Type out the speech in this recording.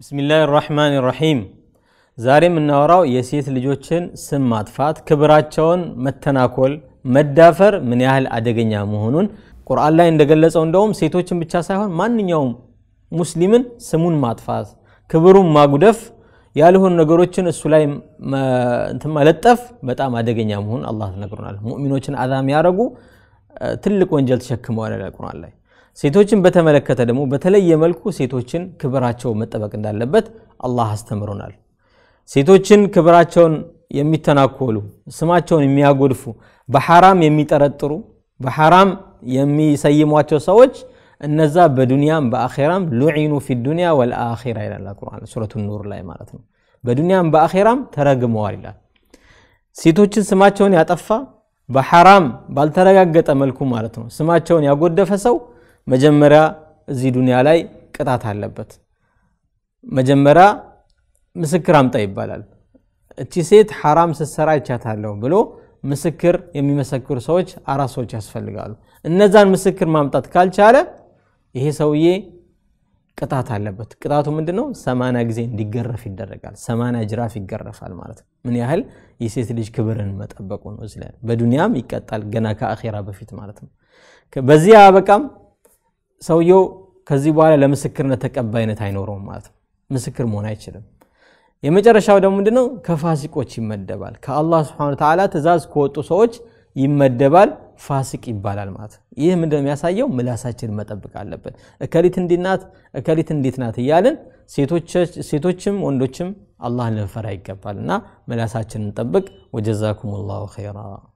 ብስሚላህ ራሕማን ራሒም ዛሬ የምናወራው የሴት ልጆችን ስም ማጥፋት፣ ክብራቸውን መተናኮል፣ መዳፈር ምን ያህል አደገኛ መሆኑን ቁርአን ላይ እንደገለጸው እንደውም ሴቶችን ብቻ ሳይሆን ማንኛውም ሙስሊምን ስሙን ማጥፋት፣ ክብሩን ማጉደፍ፣ ያልሆኑ ነገሮችን እሱ ላይ መለጠፍ በጣም አደገኛ መሆኑን አላህ ነግሮናል። ሙእሚኖችን አዛ የሚያደርጉ ትልቅ ወንጀል ተሸክመዋል ቁርአን ላይ። ሴቶችን በተመለከተ ደግሞ በተለየ መልኩ ሴቶችን ክብራቸው መጠበቅ እንዳለበት አላህ አስተምሮናል። ሴቶችን ክብራቸውን የሚተናኮሉ ስማቸውን የሚያጎድፉ በሐራም የሚጠረጥሩ በሐራም የሚሰይሟቸው ሰዎች እነዛ በዱንያም በአኼራም ሉዒኑ ፊ ዱንያ ወልአኼራ ይላል ቁርአን ሱረቱ ኑር ላይ ማለት ነው። በዱንያም በአኼራም ተረግመዋል ይላል። ሴቶችን ስማቸውን ያጠፋ በሐራም ባልተረጋገጠ መልኩ ማለት ነው ስማቸውን ያጎደፈ ሰው መጀመሪያ እዚህ ዱንያ ላይ ቅጣት አለበት። መጀመሪያ ምስክር አምጣ ይባላል። እቺ ሴት ሐራም ስትሰራ ይቻታለሁ ብሎ ምስክር የሚመሰክሩ ሰዎች አራት ሰዎች ያስፈልጋሉ። እነዛን ምስክር ማምጣት ካልቻለ ይሄ ሰውዬ ቅጣት አለበት። ቅጣቱ ምንድን ነው? ሰማንያ ጊዜ እንዲገረፍ ይደረጋል። ሰማንያ ጅራፍ ይገረፋል ማለት ነው። ምን ያህል የሴት ልጅ ክብርን መጠበቁ ነው። እዚህ ላይ በዱንያም ይቀጣል ገና ከአኼራ በፊት ማለት ነው። በዚህ አበቃም ሰውየው ከዚህ በኋላ ለምስክርነት ተቀባይነት አይኖረውም ማለት ነው። ምስክር መሆን አይችልም። የመጨረሻው ደግሞ ምንድነው? ከፋሲቆች ይመደባል። ከአላህ ስብሐነሁ ወተዓላ ትእዛዝ ከወጡ ሰዎች ይመደባል። ፋሲቅ ይባላል ማለት ነው። ይህ ምንድነው የሚያሳየው? ምላሳችንን መጠበቅ አለብን። እከሊት እንዲህ ናት፣ እከሊት እንዴት ናት እያልን ሴቶችም ወንዶችም አላህን ልንፈራ ይገባል እና ምላሳችንን እንጠብቅ። ወጀዛኩም ላሁ ኸይራ